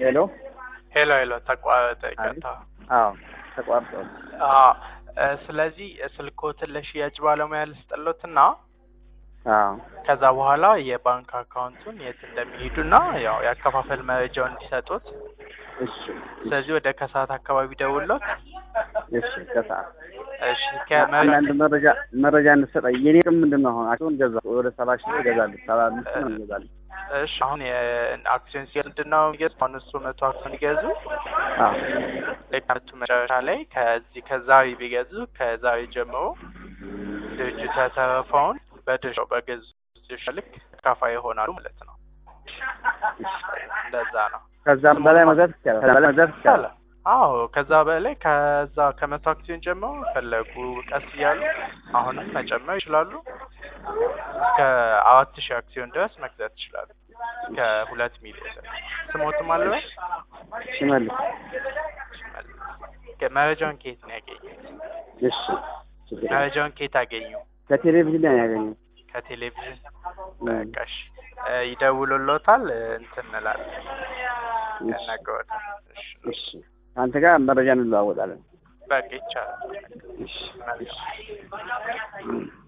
ሄሎ ሄሎ ሄሎ ተቋረጠ። ይቅርታ። አዎ ተቋርጧል። አዎ እ ስለዚህ ስልክዎትን ለሽያጭ ባለሙያ ልስጥሎትና አዎ ከዛ በኋላ የባንክ አካውንቱን የት እንደሚሄዱና ያው የአከፋፈል መረጃውን እንዲሰጡት። እሺ ስለዚህ ወደ ከሰዓት አካባቢ ደውሎት እሺ ከሰዓት እሺ አንዳንድ ከመ መረጃ መረጃ እንድትሰጠኝ የኔ ጥቅም ምንድን ነው? አሁን አክሲዮን ገዛ ወደ ሰባ ሺህ ብር እገዛለሁ። ሰባ አምስት ነው እገዛለሁ። እሺ አሁን የአክሲዮን ሲገዙ ምንድን ነው የሚገዙት? አሁን እሱ መቶ አክሲዮን ይገዙ አዎ ለካርቱ መጨረሻ ላይ ከዚህ ከዛሬ ቢገዙ ከዛሬ ጀምሮ ድርጅቱ ያተረፈውን በድርሻው በገዙ ድርሻ ልክ ተካፋይ ይሆናሉ ማለት ነው። እንደዛ ነው። ከዛም በላይ መግዛት ይቻላል። ከዛ በላይ መግዛት ይቻላል። ይቻላል። አዎ ከዛ በላይ ከዛ ከመቶ አክሲዮን ጀምሮ ፈለጉ ቀስ እያሉ አሁንም መጨመር ይችላሉ። እስከ አራት ሺህ አክሲዮን ድረስ መግዛት ይችላሉ። እስከ ሁለት ሚሊዮን ድረስ። ስሞትም አለበት ሽመልስ መረጃውን ከየት ነው ያገኙት? እሺ ችግር የለም። መረጃውን ከየት አገኙ? ከቴሌቪዥን ላይ ነው ያገኘው። ከቴሌቪዥን በቃ እሺ እ ይደውሉልዎታል እ እንትን እንላለን ያናግሮታል። እሺ እሺ ከአንተ ጋር መረጃ እንለዋወጣለን። በቃ ይቻላል። እሺ መልካም